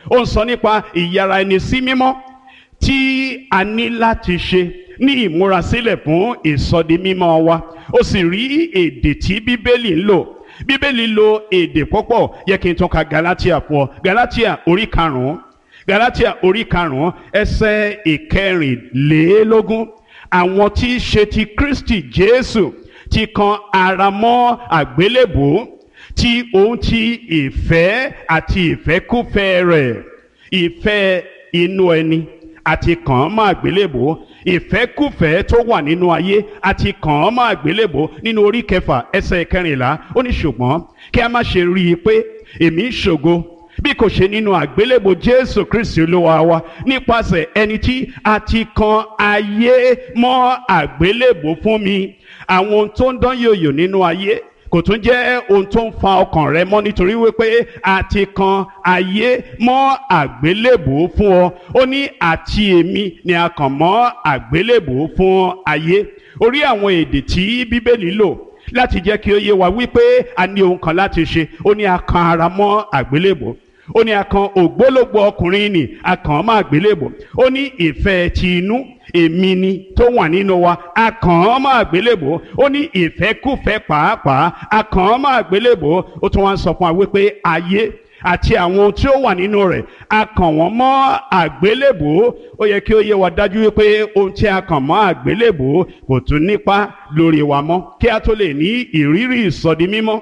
ó ń sọ nípa ìyára ẹni sí mímọ́ tí a ní láti ṣe ní ìmúrasílẹ̀ fún ìsọdimímọ́ wa ó sì rí èdè tí bíbélì ń lò bíbélì lo èdè púpọ̀ yẹ kí n tún ka galatia fún ọ galatia orí karùn-ún galatia orí karùn-ún ẹsẹ̀ ìkẹrìnlélógún àwọn tí í ṣe ti kristi jésù ti kan ara mọ́ àgbélébùú tí òun ti ìfẹ́ àti ìfẹ́kúfẹ́ rẹ̀ ìfẹ́ inú ẹni àti kàn án mọ́ àgbélébùú ìfẹ́kùfẹ́ tó wà nínú ayé àti kàn án mọ́ àgbélébùú nínú orí kẹfà ẹsẹ̀ kẹrìnlá ó ní ṣùgbọ́n kí a má ṣe rí i pé èmi ń ṣògo bí kò ṣe nínú àgbélébùú jésù kristi olúwa wa nípasẹ̀ ẹni tí a ti kan ayé mọ́ àgbélébùú fún mi àwọn ohun tó ń dán yòyò nínú ayé kò tún jẹ́ ohun tó ń fa ọkàn rẹ mọ́ nítorí wípé a ti kan ayé mọ́ àgbélébùú fún ọ ó ní àti èmi ni a kàn mọ́ àgbélébùú fún ayé orí àwọn èdè tí bíbélì lò láti jẹ́ kí ó yé wa wípé a ní ohun kan láti ṣe ó ní a kan ara mọ́ àgbélébùú ó ní a kan ògbólógbò ọkùnrin nì a kàn án mọ́ àgbélébùú ó ní ìfẹ́ ti inú èmi ni tó wà nínú wa a kàn án mọ́ àgbélébùú ó ní ìfẹ́kùfẹ́ pàápàá a kàn án mọ́ àgbélébùú ó tún wá ń sọ fún wa wípé ayé àti àwọn ohun tí ó wà nínú rẹ̀ a kàn wọ́n mọ́ àgbélébùú ó yẹ kí ó yé wa dájú wípé ohun tí a kàn mọ́ àgbélébùú kò tún nípa lórí wa mọ́ kí a tó lè ní ìrírí ìsọdi mímọ́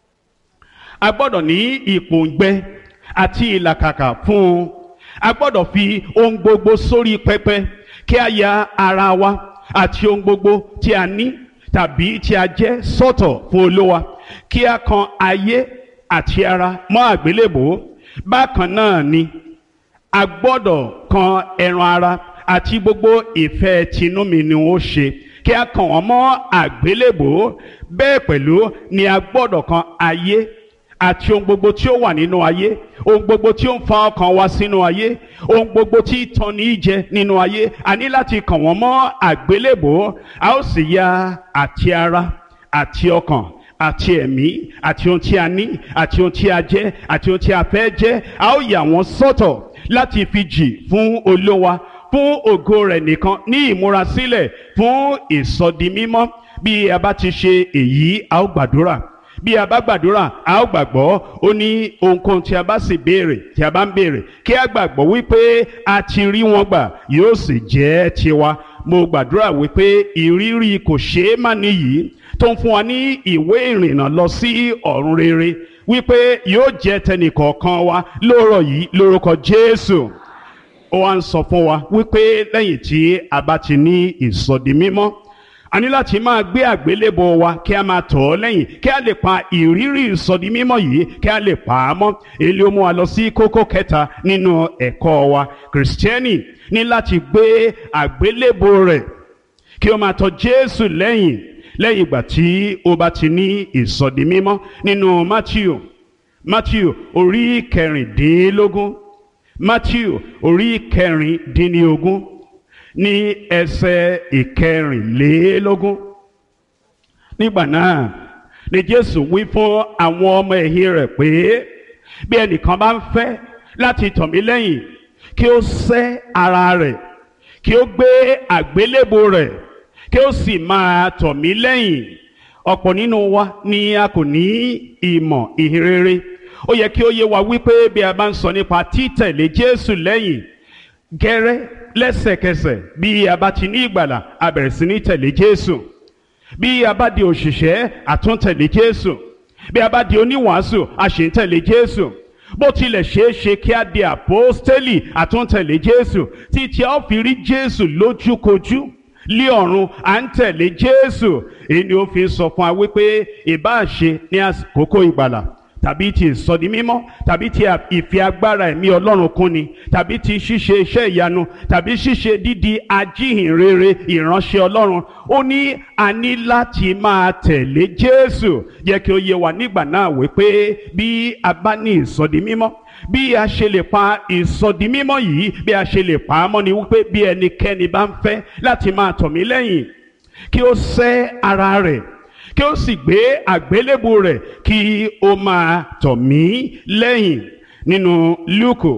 a gbọ́dọ̀ ní ìpòǹgbẹ àti ìlàkàkà fún un a gbọ́dọ̀ fi ohun gbogbo sórí pẹpẹ kí a ya ara wa àti ohun gbogbo tí a ní tàbí tí a jẹ́ sọ́tọ̀ fún olówa kí a kan ayé àti ara mọ́ àgbélébùú bákan náà ni a gbọ́dọ̀ kan ẹran ara àti gbogbo ìfẹ́ tinú mi ni ó ṣe kí a kàn wọ́n mọ́ àgbélébùú bẹ́ẹ̀ pẹ̀lú ni a gbọ́dọ̀ kan ayé àti ohun gbogbo tí ó wà nínú ayé ohun gbogbo tí ó ń fa ọkàn wa sínú ayé ohun gbogbo tí tàn ní jẹ nínú ayé a ní láti kàn wọ́n mọ́ àgbélébùú a ó sì ya àti ara àti ọkàn àti ẹ̀mí àti ohun tí a ní àti ohun tí a jẹ́ àti ohun tí a fẹ́ jẹ́ a ó yà wọ́n sọ́tọ̀ láti fi jì fún olówa fún ògo rẹ̀ nìkan ní ìmúrasílẹ̀ fún ìsọdimímọ́ bí a bá ti ṣe èyí a ó gbàdúrà bí a bá gbàdúrà a ó gbàgbọ́ ó ní ohunkóhun tí a bá sì béèrè tí a bá ń béèrè kí a gbàgbọ́ wípé a ti rí wọn gbà yóò sì jẹ́ tiwa mo gbàdúrà wípé ìrírí kò ṣeé má níyì tó ń fún wa ní ìwé ìrìnnà lọ sí ọ̀run rere wípé yóò jẹ́ tẹnìkọ̀ọ̀kan wa lóòrọ̀ yìí lórúkọ Jésù ó wá ń sọ fún wa wípé lẹ́yìn tí a bá ti ní ìsọdi mímọ́ a ní láti máa gbé àgbélébọ wa kí a máa tọ̀ ọ́ lẹ́yìn kí a lè pa ìrírí ìsọdi mímọ́ yìí kí a lè pa á mọ́ èyí ó mú wa lọ sí kókó kẹta nínú ẹ̀kọ́ wa kìrìsìtẹ́nì ní láti gbé àgbélébọ rẹ̀ kí ó máa tọ̀ Jésù lẹ́yìn lẹ́yìn ìgbà tí ó bá ti ní ìsọdi mímọ́ nínú Matthew Matthew orí kẹrìndínlógún Matthew orí kẹrìndínlógún ní ẹsẹ̀ ìkẹrìnlélógún nígbà náà ni Jésù wí fún àwọn ọmọ ẹ̀yìn rẹ̀ pé bí ẹnìkan bá ń fẹ́ láti tọ̀ mí lẹ́yìn kí ó sẹ́ ara rẹ̀ kí ó gbé àgbélébò rẹ̀ kí ó sì máa tọ̀ mí lẹ́yìn ọ̀pọ̀ nínú wa ni a kò ní ìmọ̀ ìhìnrere ó yẹ kí ó yé wa wípé bí a bá ń sọ nípa títẹ̀lé Jésù lẹ́yìn gẹ́rẹ́ lẹ́sẹ̀kẹsẹ̀ bí a bá ti ní ìgbàlà a bẹ̀rẹ̀ sí ní tẹ̀lé Jésù bí a bá di òṣìṣẹ́ àtúntẹ̀lé Jésù bí a bá di oníwàásù a sì ń tẹ̀lé Jésù bó tilẹ̀ ṣeé ṣe kí a di àpọ́stélì àtúntẹ̀lé Jésù títí a ó fi rí Jésù lójúkojú lé ọ̀run à ń tẹ̀lé Jésù èyí ni ó fi ń sọ fún wa wípé ìbáà ṣe ní àkókò ìgbàlà tàbí ti ìsọdi mímọ́ tàbí ti ìfi agbára ẹ̀mí ọlọ́run kúnni tàbí ti ṣíṣe iṣẹ́ ìyanu tàbí ṣíṣe dídi ajíhìnrere ìránṣẹ́ ọlọ́run ó ní a ní láti máa tẹ̀lé jésù jẹ́ kí ó yé wa nígbà náà wípé bí a bá ní ìsọdi mímọ́ bí a ṣe lè pa ìsọdi mímọ́ yìí bí a ṣe lè pa á mọ́ ni wípé bí ẹnikẹ́ni bá ń fẹ́ láti máa tọ̀ mí lẹ́yìn kí ó sẹ́ ara rẹ̀ kí ó sì gbé àgbélébù rẹ̀ kí ó máa tọ̀ mí lẹ́yìn nínú Lúùkù